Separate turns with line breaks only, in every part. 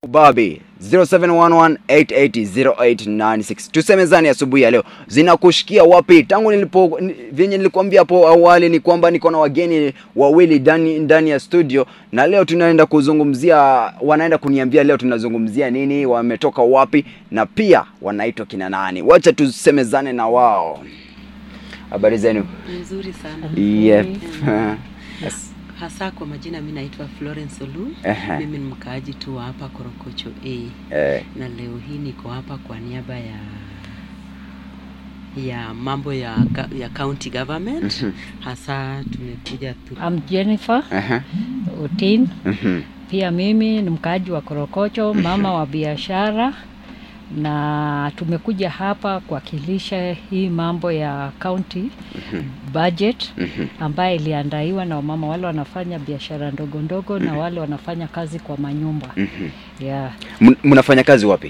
Babi 0711880896 tusemezani asubuhi ya leo zinakushikia wapi? Tangu nilipo ni- vyenye nilikwambia hapo awali ni kwamba niko na wageni wawili ndani ndani ya studio, na leo tunaenda kuzungumzia, wanaenda kuniambia leo tunazungumzia nini, wametoka wapi, na pia wanaitwa kina nani. Wacha tusemezane na wao. Habari zenu?
Nzuri sana.
Yep. Yes.
Hasa kwa majina mi naitwa Florence Olu.
Ehe.
Mimi ni mkaaji tu wa hapa Korokocho A.
Eh,
Na leo hii niko hapa kwa niaba ya ya mambo ya ga- ya county government. Hasa tumekuja tu
I'm Jennifer
aha,
Otin.
mhm.
Pia mimi ni mkaaji wa Korokocho, mama wa biashara, na tumekuja hapa kuwakilisha hii mambo ya county budget
Mhm.
ambayo iliandaiwa na wamama wale wanafanya biashara ndogo ndogo na wale wanafanya kazi kwa manyumba
Mhm.
yeah.
Mun- Mnafanya kazi wapi?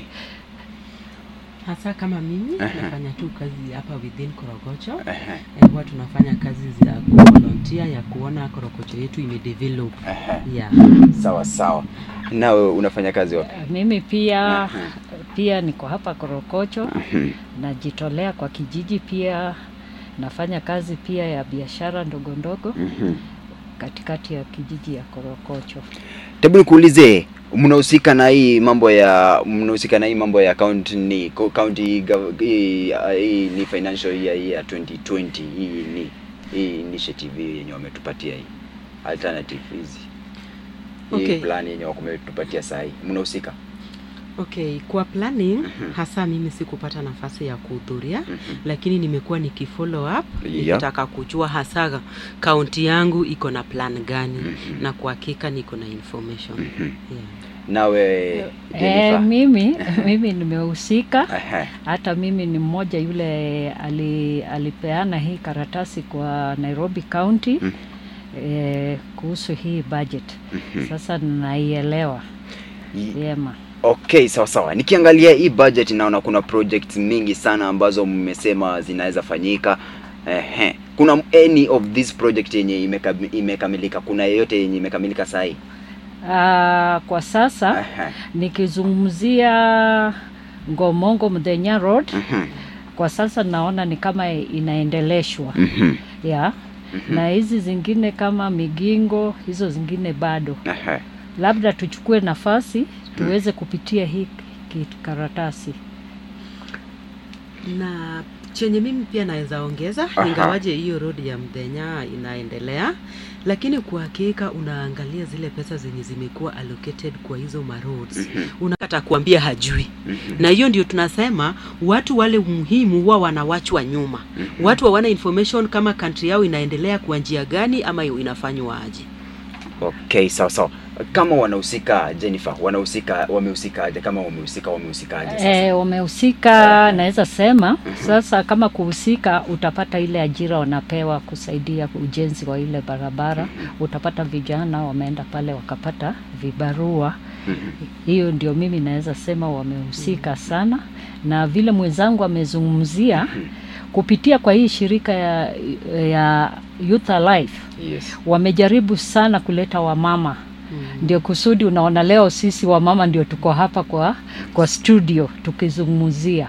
hasa kama mimi
Ehe.
nafanya tu kazi hapa within Korokocho.
Ehe,
Eh, Huwa tunafanya kazi za kuvolunteer ya kuona Korokocho yetu imedevelop.
ehe.
Yeah.
Sawa sawa. Nawe unafanya kazi wapi?
Mimi pia
Aha.
pia niko hapa Korokocho,
Mhm.
najitolea kwa kijiji, pia nafanya kazi pia ya biashara ndogo ndogo
Mhm.
katikati ya kijiji ya Korokocho.
Hebu nikuulize, mnahusika na hii mambo ya mnahusika na hii mambo ya county ni co- county gov- hii, uh, hii ni financial year hii ya 2020 hii ni hii initiative hii yenye wametupatia hii alternative hizi hii
Okay.
plan yenye wametupatia saa hii mnahusika?
Okay, kwa planning hasa mimi sikupata nafasi ya kuhudhuria lakini nimekuwa nikifollow up
Yeah.
nikitaka kujua hasa kaunti yangu iko na plan gani
Mhm.
na kwa hakika niko na information.
Mhm.
Yeah.
Nawe
Eh,
Jennifer?
mimi mimi nimehusika
Ehe.
hata mimi ni mmoja yule ali, alipeana hii karatasi kwa Nairobi County
Mm.
eh, kuhusu hii budget.
Mhm.
Sasa naielewa
Yi-
vyema.
Okay, sawa sawa. Nikiangalia hii budget naona kuna projects mingi sana ambazo mmesema zinaweza fanyika. Ehe. Kuna any of this project yenye imekam- imekamilika? Kuna yeyote yenye imekamilika saa hii?
Ah, kwa sasa
Ehe.
nikizungumzia Ngomongo Mdhenya Road
Mhm.
kwa sasa naona ni kama inaendeleshwa
Mhm.
ya na hizi zingine kama Migingo, hizo zingine bado.
Ehe.
Labda tuchukue nafasi tuweze kupitia hii ki- karatasi.
Na chenye mimi pia naweza ongeza
Aha.
ingawaje hiyo road ya Mdenya inaendelea, lakini kwa hakika unaangalia zile pesa zenye zimekuwa allocated kwa hizo maroads
Mhm.
unakata kuambia hajui
Mhm.
na hiyo ndio tunasema watu wale muhimu huwa wanawachwa nyuma
Mhm.
watu hawana information kama country yao inaendelea kwa njia gani ama inafanywa aje
Okay, sawa sawa. Kama wanahusika Jennifer, wanahusika wamehusika aje? Kama wamehusika wamehusika aje sasa?
E, wamehusika naweza sema sasa, kama kuhusika, utapata ile ajira wanapewa kusaidia ujenzi wa ile barabara. Utapata vijana wameenda pale wakapata vibarua.
Mhm.
Hiyo ndio mimi naweza sema wamehusika sana, na vile mwenzangu amezungumzia kupitia kwa hii shirika ya, ya Youth Alive
Yes.
wamejaribu sana kuleta wamama ndio kusudi unaona leo sisi wamama ndio tuko hapa kwa, kwa studio tukizungumzia.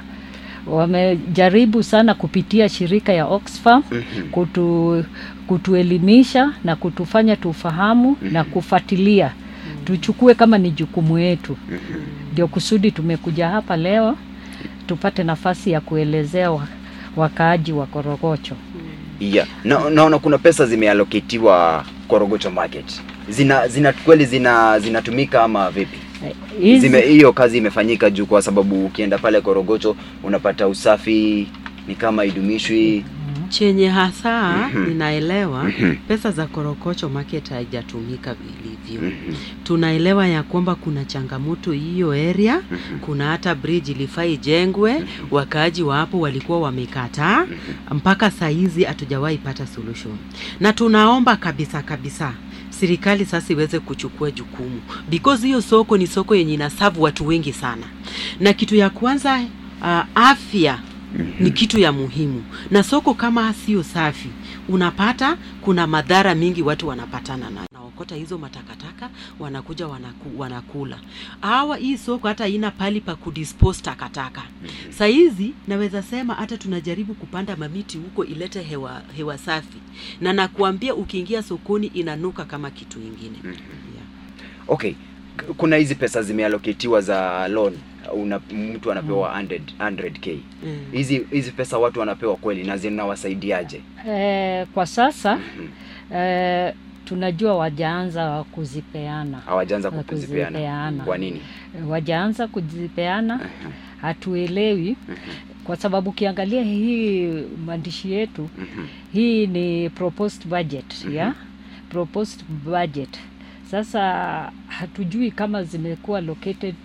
Wamejaribu sana kupitia shirika ya Oxfam
Mhm.
kutu, kutuelimisha na kutufanya tufahamu na kufuatilia tuchukue kama ni jukumu yetu. Ndio kusudi tumekuja hapa leo tupate nafasi ya kuelezea wa, wakaaji wa Korogocho.
Yeah. Na, naona kuna pesa zimeallocatiwa Korogocho market. Zina zina kweli zina zinatumika ama vipi?
Hizi-
Zime hiyo kazi imefanyika juu kwa sababu ukienda pale Korogocho unapata usafi ni kama idumishwi.
chenye hasa
Mhm.
ninaelewa
Mhm.
pesa za korokocho market haijatumika vilivyo
Mhm.
tunaelewa ya kwamba kuna changamoto hiyo area
Mhm.
kuna hata bridge ilifaa ijengwe wakaaji wa hapo walikuwa wamekataa mpaka saa hizi hatujawahi pata solution na tunaomba kabisa kabisa serikali sasa iweze kuchukua jukumu because hiyo soko ni soko yenye inasavu watu wengi sana na kitu ya kwanza uh, afya ni kitu ya muhimu na soko kama sio safi unapata kuna madhara mingi watu wanapatana nayo naokota hizo matakataka wanakuja wanaku, wanakula hawa hii soko hata haina pali pa kudispose takataka saizi naweza sema hata tunajaribu kupanda mamiti huko ilete hewa, hewa safi na nakuambia ukiingia sokoni inanuka kama kitu ingine yeah.
okay k- kuna hizi pesa zimealoketiwa za loan una, mtu anapewa 100 100k
Mm.
hizi hizi pesa watu wanapewa kweli na zinawasaidiaje
Eh, kwa sasa eh, tunajua wajaanza kuzipeana
hawajaanza kuzipeana
kuzipeana.
kwa nini
wajaanza kuzipeana hatuelewi kwa sababu ukiangalia hii maandishi yetu hii ni proposed budget ya proposed budget sasa hatujui kama zimekuwa located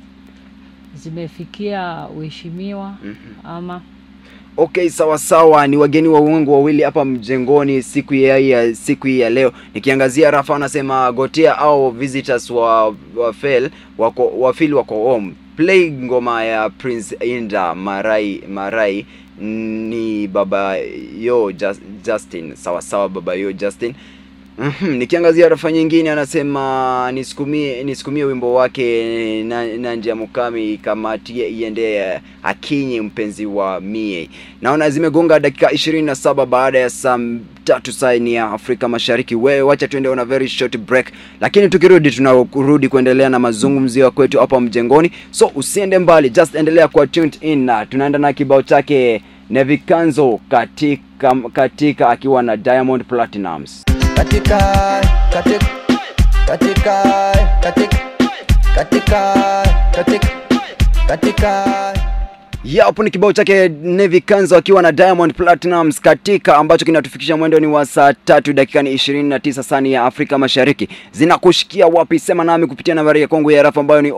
zimefikia uheshimiwa ama
okay sawa sawa ni wageni wa uongo wawili hapa mjengoni siku ya, ya siku hii ya leo nikiangazia rafa anasema gotia au visitors wa, wa fel wako wafili wako home play ngoma ya prince inda marai marai ni baba yo Just, justin sawa sawa baba yo justin Mhm, nikiangazia rafa nyingine anasema nisukumie nisukumie wimbo wake na, na njia mukami kamatie iende akinyi mpenzi wa mie naona zimegonga dakika 27 baada ya saa m- tatu saini ya afrika mashariki wewe wacha tuende on a very short break lakini tukirudi tunarudi kuendelea na mazungumzio ya kwetu hapa mjengoni so usiende mbali just endelea kwa tuned in na tunaenda na kibao chake nevikanzo katika katika akiwa na diamond platinums
katika katika katika katika katika katika katika
ya hapo ni kibao chake Nevi Kanzo akiwa na Diamond Platinums katika ambacho kinatufikisha mwendo ni wa saa tatu dakika ni 29 sani ya Afrika Mashariki. Zinakushikia wapi? Sema nami kupitia nambari ya Kongo ya rafa ambayo ni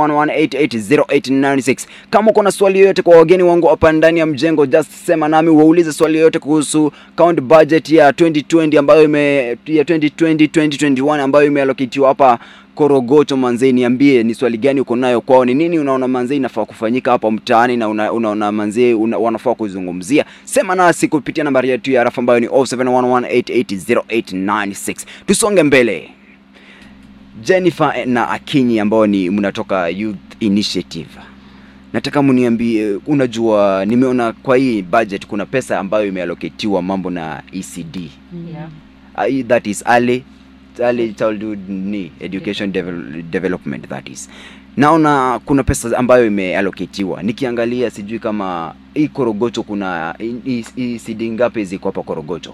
0711880896. Kama uko na swali yoyote kwa wageni wangu hapa ndani ya mjengo, just sema nami waulize swali yoyote kuhusu count budget ya 2020 ambayo ime ya 2020 2021 ambayo imeallocatiwa hapa Korogocho manzee, niambie ni swali gani uko nayo kwao, ni nini unaona manzee inafaa kufanyika hapa mtaani na una, unaona manzee una, wanafaa kuzungumzia. Sema nasi kupitia nambari yetu ya rafa ambayo ni 0711880896. Tusonge mbele. Jennifer na Akinyi ambao ni mnatoka Youth Initiative. Nataka mniambie, unajua nimeona kwa hii budget kuna pesa ambayo imeallocatiwa mambo na ECD.
yeah.
Uh, that is early early childhood ni education devel development that is naona kuna pesa ambayo imeallocatiwa nikiangalia sijui kama hii korogocho kuna hii- hii hii CD ngapi ziko hapa korogocho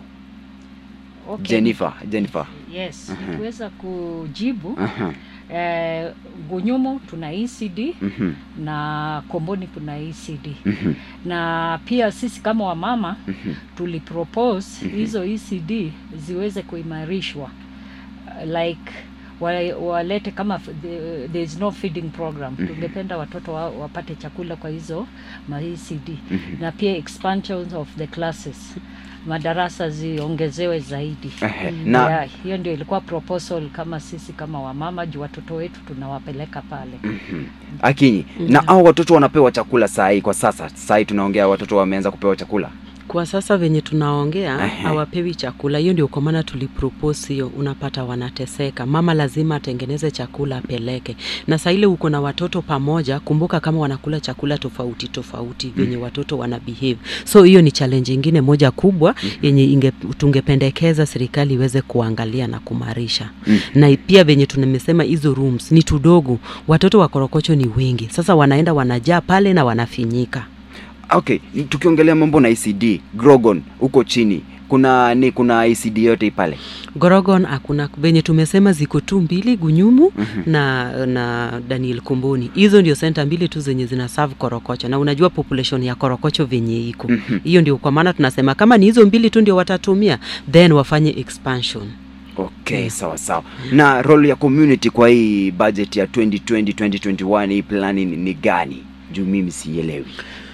okay.
jennifer jennifer
yes
Mhm.
nikiweza kujibu
Aha,
eh, gunyumu tuna ECD
mhm,
na komboni kuna ECD
mhm,
na pia sisi kama wamama
mhm,
tulipropose
Mhm.
hizo ECD ziweze kuimarishwa Uh, like wa- walete kama f- the- there is no feeding program
Mhm.
tungependa watoto wa, wapate chakula kwa hizo ma ECD
mhm.
na pia expansions of the classes madarasa ziongezewe zaidi
Ehe, na
yeah, hiyo ndio ilikuwa proposal kama sisi kama wamama juu watoto wetu tunawapeleka pale
mhm. akinyi na
Yeah.
hao watoto wanapewa chakula saa hii kwa sasa saa hii tunaongea watoto wameanza kupewa chakula
kwa sasa venye tunaongea
Ehe.
hawapewi chakula hiyo ndio kwa maana tulipropose hiyo unapata wanateseka mama lazima atengeneze chakula apeleke na saa ile uko na watoto pamoja kumbuka kama wanakula chakula tofauti tofauti venye watoto wana behave so hiyo ni challenge ingine moja kubwa yenye inge, tungependekeza serikali iweze kuangalia na kumarisha
Mm.
na pia venye tunamesema hizo rooms ni tudogo watoto wa korokocho ni wengi sasa wanaenda wanajaa pale na wanafinyika
okay tukiongelea mambo na ECD Grogon huko chini kuna ni kuna ECD yote pale
Gorogon hakuna venye tumesema ziko tu mbili Gunyumu
Mhm.
na na Daniel Kumbuni. Hizo ndio senta mbili tu zenye zina serve Korokocho, na unajua population ya Korokocho venye iko
Mhm.
hiyo, ndio kwa maana tunasema kama ni hizo mbili tu ndio watatumia, then wafanye expansion.
okay sawa sawa na role ya community kwa hii budget ya 2020 2021 hii plani ni, ni gani juu mimi sielewi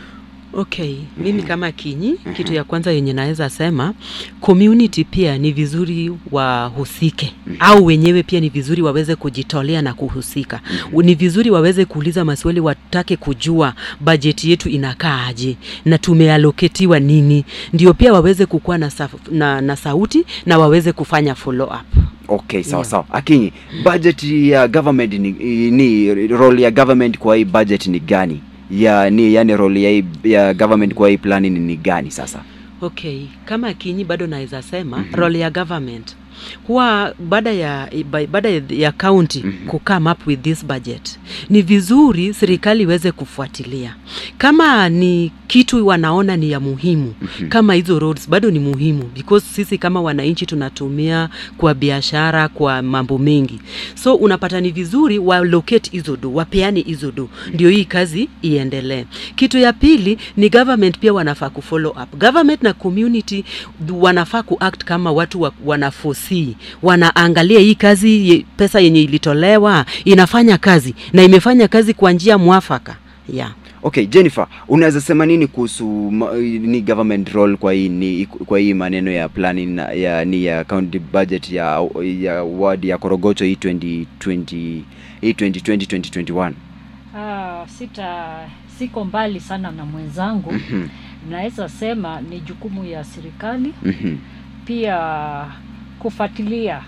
Okay, mimi kama Kinyi, kitu ya kwanza yenye naweza sema community pia ni vizuri wahusike au wenyewe pia ni vizuri waweze kujitolea na kuhusika. Ni vizuri waweze kuuliza maswali, watake kujua bajeti yetu inakaaje na tumealoketiwa nini, ndio pia waweze kukuwa na, sa, na, na sauti na waweze kufanya follow up.
Okay, sawa
Yeah.
sawa. Akinyi, budget ya government ni, ni role ya government kwa hii budget ni gani? Ya ni yani role ya, hii- ya government kwa hii plani ni, ni gani sasa?
Okay, kama Kinyi bado naweza sema mm -hmm. role ya government huwa baada ya ba- baada ya county mm -hmm. kukame up with this budget, ni vizuri serikali iweze kufuatilia kama ni kitu wanaona ni ya muhimu mm -hmm. kama hizo roads bado ni muhimu because sisi kama wananchi tunatumia kwa biashara, kwa mambo mengi, so unapata ni vizuri wa locate hizo do, wapeane hizo do, ndio hii kazi iendelee. Kitu ya pili ni government pia wanafaa kufollow up. Government na community du- wanafaa kuact kama watu wa, wanaforesee, wanaangalia hii kazi ye, pesa yenye ilitolewa inafanya kazi na imefanya kazi kwa njia mwafaka yeah.
Okay, Jennifer, unaweza sema nini kuhusu ma- ni government role kwa hii ni kwa hii maneno ya planning na, ya ni ya county budget ya ya ward ya Korogocho hii 2020 hii 2020 2021?
Ah, sita siko mbali sana na mwenzangu
Mhm.
naweza sema ni jukumu ya serikali
Mhm.
pia kufuatilia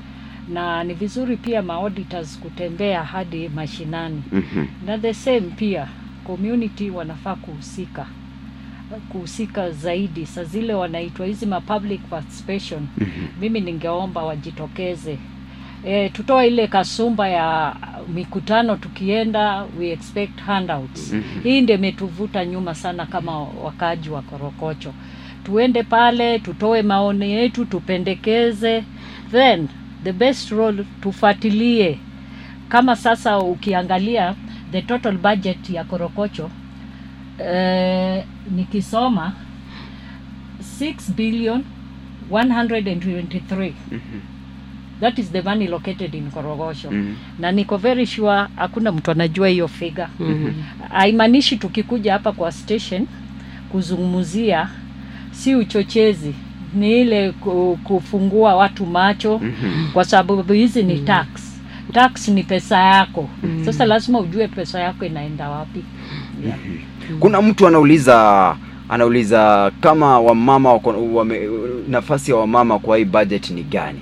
na ni vizuri pia maauditors kutembea hadi mashinani
Mhm.
na the same pia community wanafaa kuhusika kuhusika zaidi saa zile wanaitwa hizi ma public participation
Mhm.
mimi ningeomba wajitokeze e, tutoe ile kasumba ya mikutano tukienda we expect handouts
Mhm.
hii ndio imetuvuta nyuma sana kama wakaaji wa korokocho tuende pale tutoe maoni yetu tupendekeze then the best role tufuatilie kama sasa ukiangalia the total budget ya korokocho eh, nikisoma 6 billion 123 that is the money located in korogosho
Mhm.
na niko very sure hakuna mtu anajua hiyo figa
Mhm.
haimaanishi tukikuja hapa kwa station kuzungumzia si uchochezi ni ile ku- kufungua watu macho
Mhm.
kwa sababu hizi ni tax tax ni pesa yako sasa lazima ujue pesa yako inaenda wapi yeah.
Kuna mtu anauliza anauliza kama wamama wako wame, nafasi ya wamama kwa hii budget ni gani?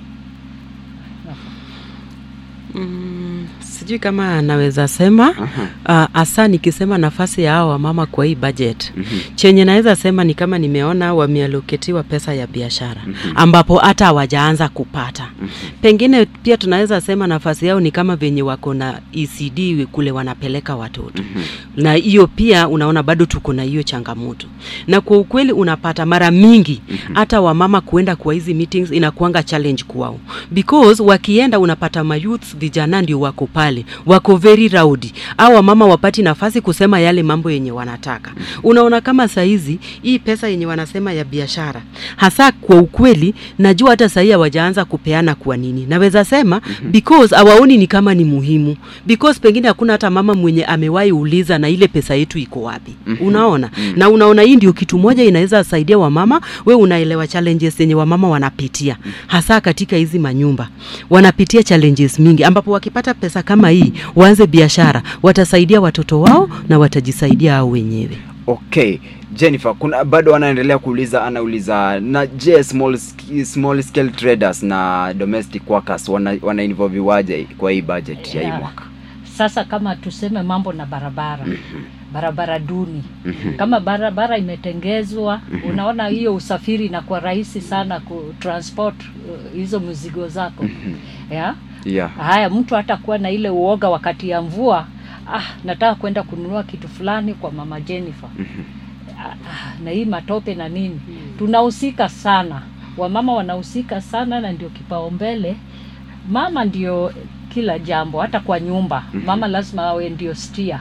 Mm, sijui kama naweza sema
Aha.
uh, hasa nikisema nafasi ya hao wamama kwa hii budget
Mhm.
chenye naweza sema ni kama nimeona wamealoketiwa pesa ya biashara ambapo hata hawajaanza kupata pengine pia tunaweza sema nafasi yao ni kama venye wako na ECD kule wanapeleka watoto na hiyo pia unaona bado tuko na hiyo changamoto na kwa ukweli unapata mara mingi hata wamama kuenda kwa hizi meetings inakuanga challenge kwao because wakienda unapata mayouth vijana ndio wako pale wako very rowdy au wamama wapati nafasi kusema yale mambo yenye wanataka unaona kama saizi hii pesa yenye wanasema ya biashara hasa kwa ukweli najua hata sahii hawajaanza kupeana kwa nini naweza sema because hawaoni ni kama ni muhimu because pengine hakuna hata mama mwenye amewahi uliza na ile pesa yetu iko wapi unaona na unaona hii ndio kitu moja inaweza saidia wamama we unaelewa challenges zenye wamama wanapitia hasa katika hizi manyumba wanapitia challenges mingi ambapo wakipata pesa kama hii waanze biashara watasaidia watoto wao na watajisaidia hao wenyewe
Okay, Jennifer, kuna bado anaendelea kuuliza anauliza na je, small sk- small scale traders na domestic workers wana, wana involve waje kwa hii budget ya hii
Yeah.
mwaka?
sasa kama tuseme mambo na barabara barabara duni kama barabara imetengezwa unaona hiyo usafiri inakuwa rahisi sana ku transport uh, hizo mizigo zako yeah?
Yeah.
haya mtu hata kuwa na ile uoga wakati ya mvua ah nataka kwenda kununua kitu fulani kwa mama Jennifer ah, ah, na hii matope na nini tunahusika sana wamama wanahusika sana na ndio kipaumbele mama ndio kila jambo hata kwa nyumba mama lazima awe ndio stia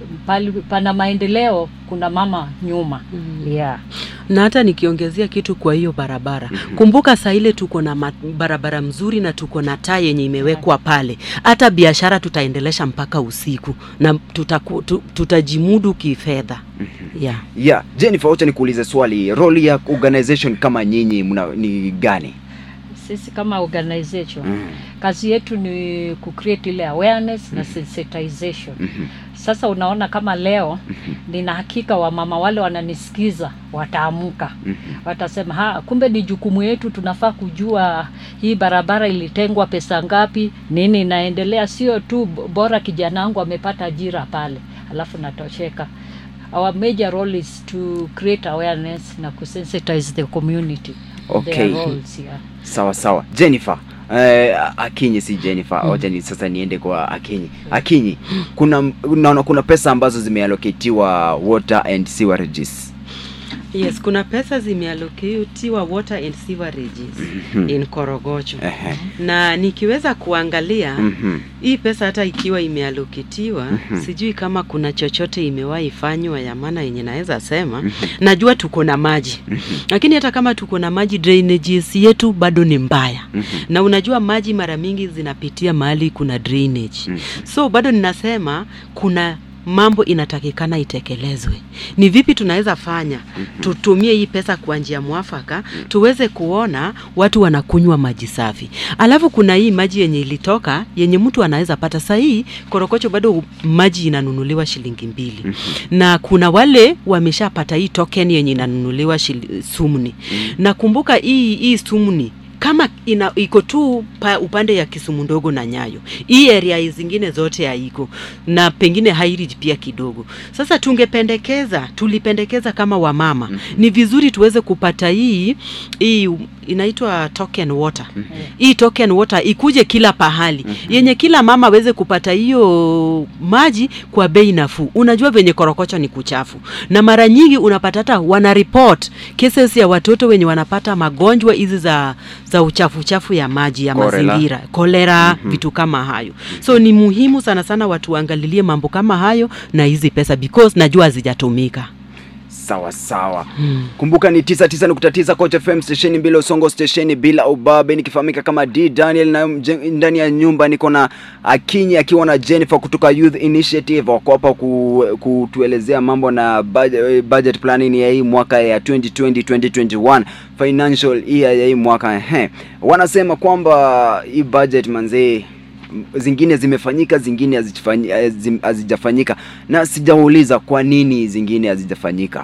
pali pana maendeleo kuna mama nyuma
Mm.
yeah.
na hata nikiongezea kitu kwa hiyo barabara kumbuka saa ile tuko na ma- barabara mzuri na tuko na taa yenye imewekwa pale hata biashara tutaendelesha mpaka usiku na tutaku, tu, tutajimudu kifedha yeah.
yeah jennifer wacha nikuulize swali role ya organization kama nyinyi mna ni gani
sisi kama organization
mm.
kazi yetu ni kucreate ile awareness na sensitization
Mhm.
sasa unaona kama leo nina hakika wamama wale wananisikiza wataamka
Mhm.
watasema ha kumbe ni jukumu yetu tunafaa kujua hii barabara ilitengwa pesa ngapi nini inaendelea sio tu b- bora kijana wangu amepata ajira pale alafu natosheka our major role is to create awareness na kusensitize the community
Okay.
Their roles, yeah.
sawa sawa jennifer Eh, akinyi si jennifer mm. wacha ni sasa niende kwa akinyi akinyi kuna unaona kuna pesa ambazo zimeallocatiwa water and sewerages
yes kuna pesa zimeallocatiwa water and sewerages in korogocho
Ehe.
na nikiweza kuangalia
Mhm.
hii pesa hata ikiwa imealokitiwa sijui kama kuna chochote imewahi fanywa ya maana yenye naweza sema najua tuko na maji lakini hata kama tuko na maji drainages yetu bado ni mbaya na unajua maji mara mingi zinapitia mahali kuna drainage so bado ninasema kuna mambo inatakikana itekelezwe ni vipi tunaweza fanya tutumie hii pesa kwa njia mwafaka tuweze kuona watu wanakunywa maji safi alafu kuna hii maji yenye ilitoka yenye mtu anaweza pata sahii korokocho bado maji inanunuliwa shilingi mbili na kuna wale wameshapata hii token yenye inanunuliwa shili- sumni na kumbuka hii hii sumni kama ina iko tu pa, upande ya Kisumu ndogo na Nyayo, hii area zingine zote haiko na pengine Highridge pia kidogo. Sasa tungependekeza, tulipendekeza kama wamama mm -hmm. ni vizuri tuweze kupata hii hii inaitwa token water mm -hmm. hii token water ikuje kila pahali mm -hmm. yenye kila mama aweze kupata hiyo maji kwa bei nafuu. Unajua venye korokocho ni kuchafu, na mara nyingi unapata hata wana report cases ya watoto wenye wanapata magonjwa hizi za za uchafu chafu ya maji ya
Cholera.
mazingira kolera, mm -hmm. vitu kama hayo. So ni muhimu sana sana watu waangalilie mambo kama hayo na hizi pesa because najua hazijatumika.
sawa sawa hmm. kumbuka ni 99.9 Coach FM stesheni bila usongo stesheni bila ubabe nikifahamika kama D Daniel na mje- ndani ya nyumba niko na Akinyi akiwa na Jennifer kutoka Youth Initiative wako hapa ku, kutuelezea mambo na budget, budget planning ya hii mwaka ya 2020 2021 financial year ya hii mwaka ehe wanasema kwamba hii budget manzee m- zingine zimefanyika zingine hazifanyi- hazim- hazijafanyika na sijauliza kwa nini zingine hazijafanyika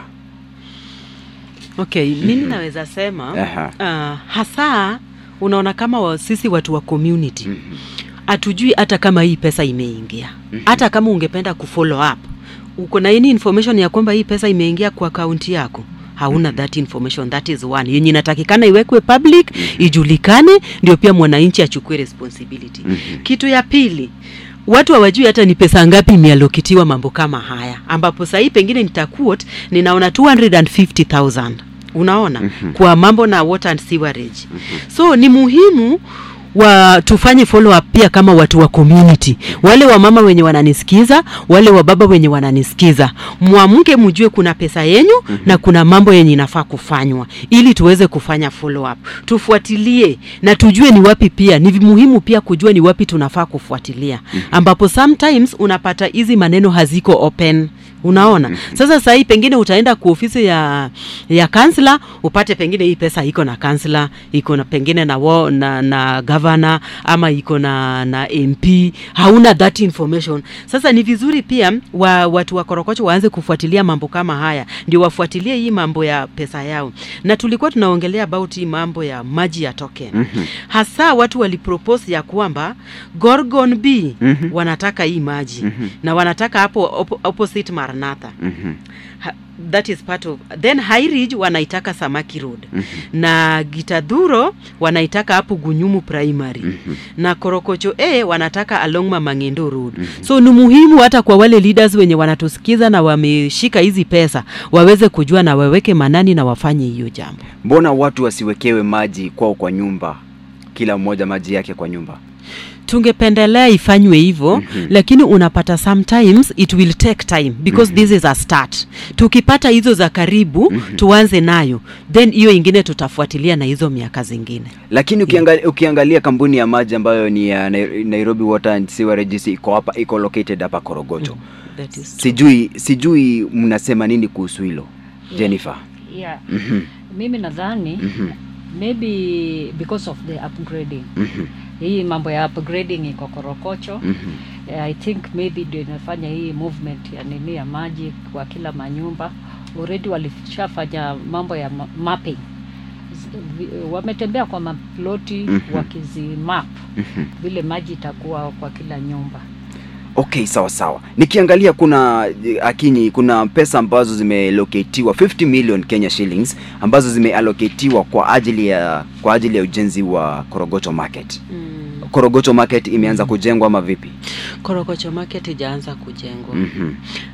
Okay, mimi naweza sema
Aha.
uh, hasa unaona kama wa, sisi watu wa community hatujui hata kama hii pesa imeingia hata kama ungependa kufollow up uko na any information ya kwamba hii pesa imeingia kwa akaunti yako hauna that information that is one yenye inatakikana iwekwe public ijulikane ndio pia mwananchi achukue responsibility kitu ya pili watu hawajui hata ni pesa ngapi imealokitiwa mambo kama haya ambapo sahii pengine nitaquote ninaona 250000 unaona mm-hmm. kwa mambo na water and sewerage mm-hmm. so ni muhimu wa tufanye follow up pia kama watu wa community wale wa mama wenye wananisikiza wale wa baba wenye wananisikiza mwamke mjue kuna pesa yenyu mm-hmm. na kuna mambo yenye inafaa kufanywa ili tuweze kufanya follow up tufuatilie na tujue ni wapi pia ni muhimu pia kujua ni wapi tunafaa kufuatilia ambapo sometimes unapata hizi maneno haziko open unaona sasa sahii pengine utaenda kwa ofisi ya ya kansla upate pengine hii pesa iko na kansla iko na pengine na, wo, na, na gavana ama iko na na mp hauna that information sasa ni vizuri pia wa, watu wa korokocho waanze kufuatilia mambo kama haya ndio wafuatilie hii mambo ya pesa yao na tulikuwa tunaongelea about hii mambo ya maji ya token mm-hmm. hasa watu walipropose ya kwamba gorgon b mm-hmm. wanataka hii maji mm-hmm. na wanataka hapo op opposite maranatha
Mhm.
ha, that is part of then high ridge wanaitaka samaki road mm-hmm. na gitadhuro wanaitaka hapo gunyumu primary mm-hmm. na korokocho a wanataka along mamangendo road mm-hmm. so ni muhimu hata kwa wale leaders wenye wanatusikiza na wameshika hizi pesa waweze kujua na waweke manani na wafanye hiyo jambo
mbona watu wasiwekewe maji kwao kwa nyumba kila mmoja maji yake kwa nyumba
tungependelea ifanywe hivyo mm-hmm. lakini unapata sometimes it will take time because mm-hmm. this is a start tukipata hizo za karibu mm-hmm. tuanze nayo then hiyo ingine tutafuatilia na hizo miaka zingine
lakini ukiangalia, ukiangalia kampuni ya maji ambayo ni ya Nai- Nairobi Water and Sewerage iko hapa iko located hapa Korogocho
That is true.
sijui sijui mnasema nini kuhusu hilo Jennifer
yeah.
Mhm,
mimi nadhani
mhm,
maybe because of the upgrading
mhm,
hii mambo ya upgrading iko korokocho
mhm.
Eh, i think maybe ndio inafanya hii movement ya nini ya maji kwa kila manyumba already walishafanya mambo ya ma- mapping Z- vi- wametembea kwa maploti
Mhm.
wakizimap
Mhm.
vile maji itakuwa kwa kila nyumba
Okay, sawa sawa. Nikiangalia kuna eh, Akinyi, kuna pesa ambazo zimeloketiwa 50 million Kenya shillings ambazo zimeallocatiwa kwa ajili ya kwa ajili ya ujenzi wa Korogocho Market.
mm.
Korogocho Market imeanza kujengwa ama vipi?
korokocho market ijaanza kujengwa
Mhm.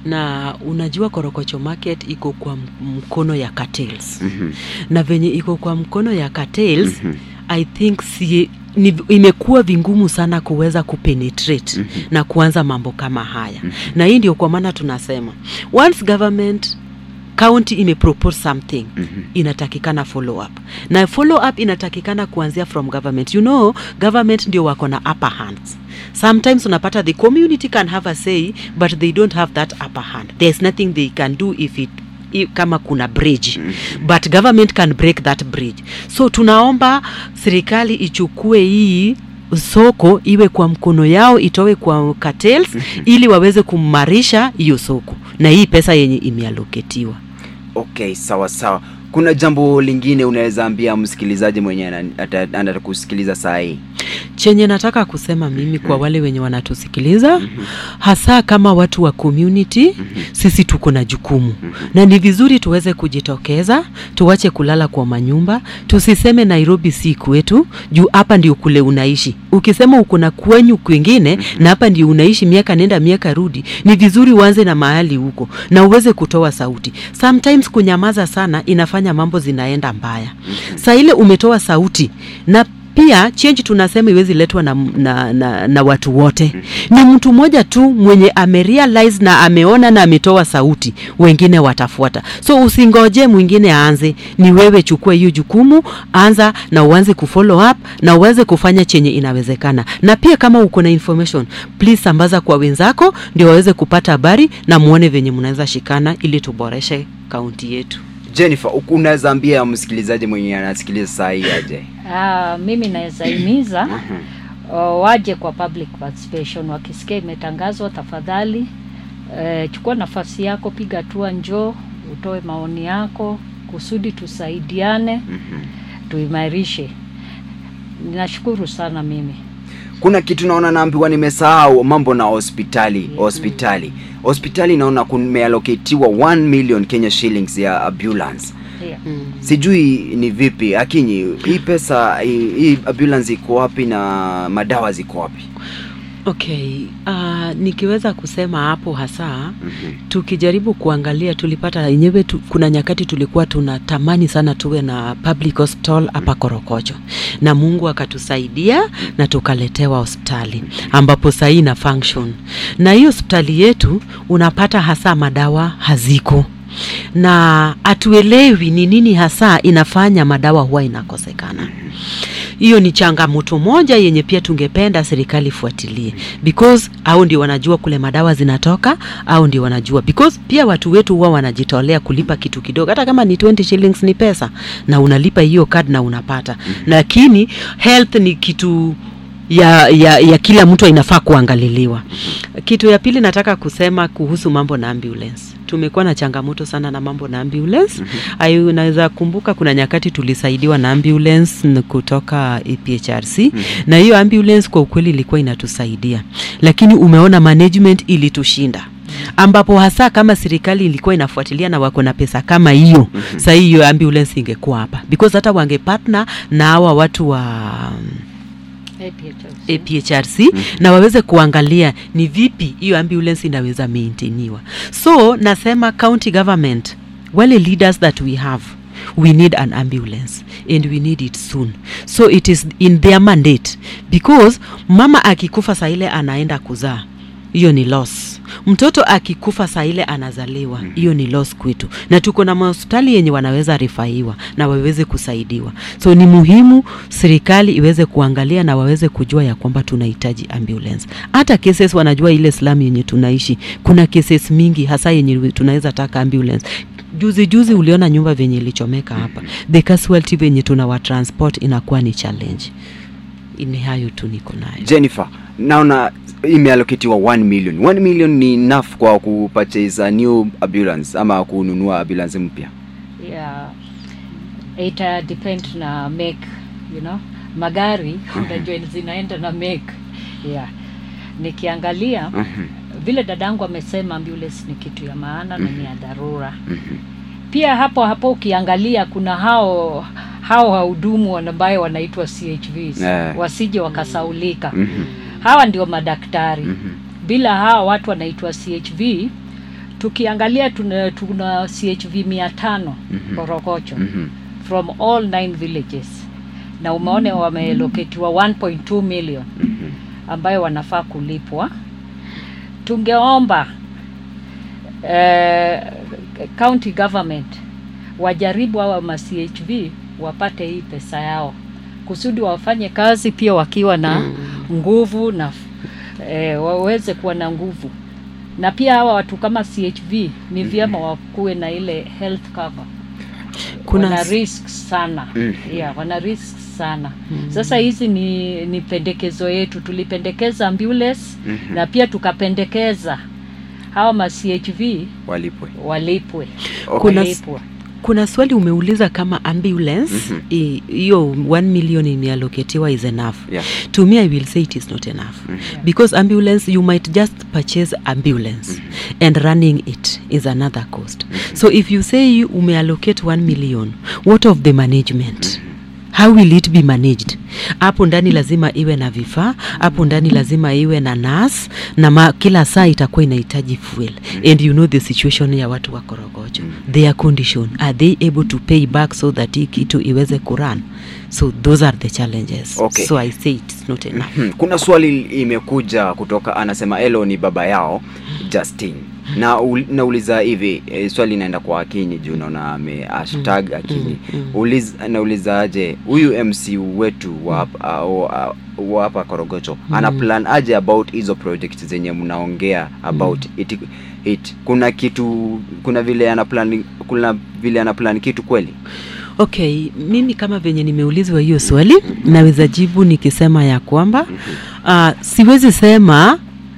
na unajua korokocho market iko kwa m- mkono ya cartels
Mhm.
na venye iko kwa mkono ya cartels
Mhm.
i think si, ni, imekuwa vingumu sana kuweza kupenetrate
Mhm.
na kuanza mambo kama haya
Mhm.
na hii ndio kwa maana tunasema once government county imepropose something
Mhm.
inatakikana follow up na follow up inatakikana kuanzia from government you know government ndio wako na upper hands sometimes unapata the community can have a say but they don't have that upper hand there's nothing they can do if it i- kama kuna bridge but government can break that bridge so tunaomba serikali ichukue hii soko iwe kwa mkono yao itowe kwa cartels ili waweze kumarisha hiyo soko na hii pesa yenye imealoketiwa
Okay, sawa sawa. Kuna jambo lingine unaweza ambia msikilizaji mwenye ana- ata- anatakusikiliza saa hii?
chenye nataka kusema mimi kwa wale wenye wanatusikiliza hasa kama watu wa community sisi tuko na jukumu na ni vizuri tuweze kujitokeza tuwache kulala kwa manyumba tusiseme nairobi si kwetu juu hapa ndio kule unaishi ukisema uko na kwenyu kwingine na hapa ndio unaishi miaka nenda miaka rudi ni vizuri uanze na mahali huko na uweze kutoa sauti sometimes kunyamaza sana inafanya mambo zinaenda mbaya saa ile umetoa sauti na pia change tunasema iwezi letwa na, na, na, na watu wote ni mtu mmoja tu mwenye amerealize na ameona na ametoa sauti wengine watafuata so usingoje mwingine aanze ni wewe chukua hiyo jukumu anza na uanze kufollow up na uweze kufanya chenye inawezekana na pia kama uko na information please sambaza kwa wenzako ndio waweze kupata habari na muone venye mnaweza shikana ili tuboreshe kaunti yetu
Jennifer, uku- unaweza ambia msikilizaji mwenye anasikiliza saa hii aje?
Ah, mimi naweza himiza uh, waje kwa public participation wakisikia imetangazwa tafadhali uh, chukua nafasi yako piga hatua njoo utoe maoni yako kusudi tusaidiane
Mhm.
tuimarishe nashukuru sana mimi
kuna kitu naona naambiwa nimesahau mambo na hospitali hospitali hospitali naona kumealoketiwa 1 million Kenya shillings ya ambulance
yeah.
mm.
sijui ni vipi akinyi hii pesa hii, hii ambulance iko wapi na madawa ziko wapi
okay uh, nikiweza kusema hapo hasa
Mhm.
tukijaribu kuangalia tulipata yenyewe tu, kuna nyakati tulikuwa tunatamani sana tuwe na public hospital hapa Korokocho na Mungu akatusaidia na tukaletewa hospitali ambapo sahii ina function na hiyo hospitali yetu unapata hasa madawa haziko na hatuelewi ni nini hasa inafanya madawa huwa inakosekana hiyo ni changamoto moja yenye pia tungependa serikali ifuatilie because au ndio wanajua kule madawa zinatoka au ndio wanajua because pia watu wetu huwa wanajitolea kulipa kitu kidogo hata kama ni 20 shillings ni pesa na unalipa hiyo card na unapata lakini health ni kitu ya, ya, ya kila mtu inafaa kuangaliliwa kitu ya pili nataka kusema kuhusu mambo na ambulance tumekuwa na changamoto sana na mambo na ambulance mm-hmm. unaweza kumbuka kuna nyakati tulisaidiwa na ambulance n- kutoka APHRC mm-hmm. na hiyo ambulance kwa ukweli ilikuwa inatusaidia lakini umeona management ilitushinda ambapo hasa kama serikali ilikuwa inafuatilia na wako na pesa kama hiyo mm-hmm. sahii hiyo ambulance ingekuwa hapa because hata wangepartner na hawa watu wa
APHRC.
APHRC na waweze kuangalia ni vipi hiyo ambulance inaweza maintainiwa. So nasema county government, wale leaders that we have we need an ambulance and we need it soon so it is in their mandate because mama akikufa saa ile anaenda kuzaa hiyo ni loss mtoto akikufa saa ile anazaliwa hiyo ni loss kwetu na tuko na mahospitali yenye wanaweza rifaiwa na waweze kusaidiwa so ni muhimu serikali iweze kuangalia na waweze kujua ya kwamba tunahitaji ambulance hata cases wanajua ile slum yenye tunaishi kuna cases mingi hasa yenye tunaweza taka ambulance juzi juzi uliona nyumba venye ilichomeka hapa the casualty venye tunawa transport inakuwa ni challenge ni hayo tu niko nayo
Jennifer, naona imeallocatiwa 1 million. 1 million ni enough kwa kupurchase a new ambulance ama kununua ambulance mpya.
yeah. ita depend na make you know magari unajua zinaenda na make yeah. nikiangalia
Mhm,
vile dadangu amesema ambulance ni kitu ya maana na ni ya dharura pia hapo hapo ukiangalia kuna hao hao wahudumu ambayo wanaitwa CHVs
Eh.
wasije wakasaulika
mhm,
hawa ndio madaktari
mhm.
bila hawa watu wanaitwa CHV tukiangalia tuna, tuna CHV mia tano
Mhm.
Korokocho
Mhm.
from all nine villages na umeone wameeloketiwa 1.2 million
Mhm.
ambayo wanafaa kulipwa tungeomba eh, county government wajaribu hawa ma CHV wapate hii pesa yao kusudi wafanye kazi pia wakiwa na nguvu na eh, waweze kuwa na nguvu na pia hawa watu kama CHV ni vyema wakuwe na ile health cover
Kuna
wana
s-
risk sana
Mm.
yeah, wana risk sana sasa hizi ni, ni pendekezo yetu tulipendekeza ambulance
Mhm.
na pia tukapendekeza hawa ma CHV
Walipwe.
walipwe
Okay.
Kuna-
walipwe
kuna swali umeuliza kama ambulance
Mhm.
i- hiyo 1 million imeallocatiwa is enough
Yeah.
to me i will say it is not enough because ambulance you might just purchase ambulance and running it is another cost so if you say you umeallocate 1 million what of the management how will it be managed hapo ndani lazima iwe na vifaa hapo ndani lazima iwe na nas na ma, kila saa itakuwa inahitaji fuel and you know the situation ya watu wa korogocho their condition are they able to pay back so that hii kitu iweze kuran so those are the challenges
Okay.
so i say it's not enough
Mhm. Kuna swali imekuja kutoka, anasema Elo ni baba yao Justin na ul, nauliza hivi e, swali inaenda kwa Akinyi juu naona ame hashtag Akinyi Uliz, nauliza aje huyu MC wetu wa hapa- au- au- wa hapa Korogocho ana plan aje about hizo project zenye mnaongea about it, it kuna kitu kuna vile ana plan kuna vile ana plan kitu kweli
okay mimi kama venye nimeulizwa hiyo swali naweza jibu nikisema ya kwamba uh, siwezi sema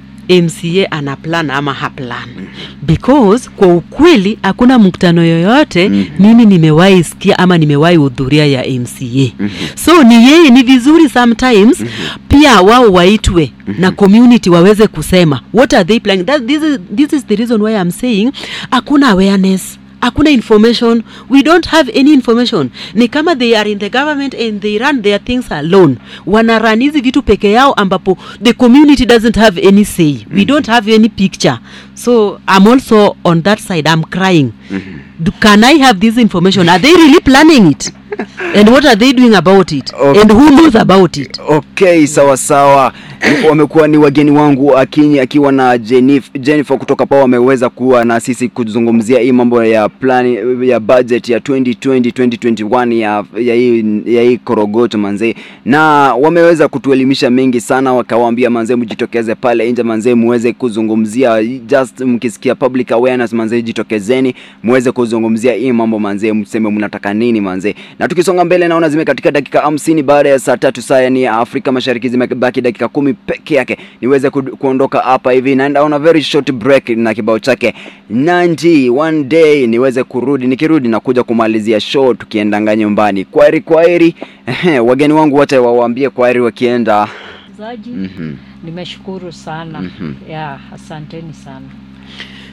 mca ana plan ama haplan because kwa ukweli hakuna mkutano yoyote
Mhm.
mimi nimewahi sikia ama nimewahi hudhuria ya mca so ni yeye ni vizuri sometimes pia wao waitwe na community waweze kusema what are they planning That, this, is, this is the reason why I'm saying hakuna awareness hakuna information we don't have any information ni kama they are in the government and they run their things alone wanaran hizi vitu peke yao ambapo the community doesn't have any say we don't have any picture so i'm also on that side i'm crying Do, can i have this information are they really planning it and what are they doing about it
Okay.
and who knows about it
Okay, sawa sawa. Wamekuwa ni wageni wangu Akinyi akiwa na Jenif, Jennifer kutoka pao wameweza kuwa na sisi kuzungumzia hii mambo ya plan ya budget ya 2020 2021 ya ya hii ya hii Korogocho manze, na wameweza kutuelimisha mengi sana, wakawaambia manze, mjitokeze pale nje manze, muweze kuzungumzia just mkisikia public awareness manze, jitokezeni muweze kuzungumzia hii mambo manze, mseme mnataka nini manze. Na tukisonga mbele, naona zimekatika dakika hamsini baada ya saa tatu saa yani ya Afrika Mashariki, zimebaki dakika kumi peke yake niweze ku, kuondoka hapa hivi, naenda on a very short break na kibao chake Nanji one day, niweze kurudi. Nikirudi na kuja kumalizia show tukiendanga nyumbani. Kwaheri, kwaheri. Ehe, wageni wangu wote wawaambie kwaheri wakienda.
zaji
Mhm.
nimeshukuru sana
Mhm.
yeah, asanteni sana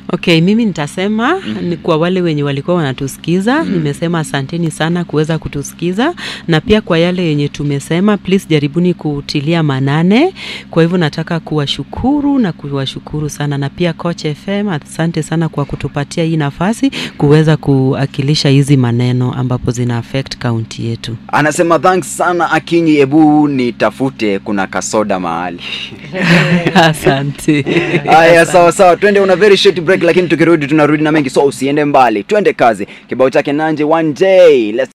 Okay, mimi nitasema ni kwa wale wenye walikuwa wanatusikiza nimesema asanteni sana kuweza kutusikiza, na pia kwa yale yenye tumesema, please jaribuni kutilia manane. Kwa hivyo nataka kuwashukuru na kuwashukuru sana, na pia Coach FM, asante sana kwa kutupatia hii nafasi kuweza kuakilisha hizi maneno ambapo zina affect kaunti yetu.
Anasema thanks sana Akinyi, ebu nitafute kuna kasoda mahali.
Asante.
Haya, sawa sawa, twende una very short break, lakini tukirudi tunarudi na mengi, so usiende mbali, twende kazi. Kibao chake Nanje one day. Let's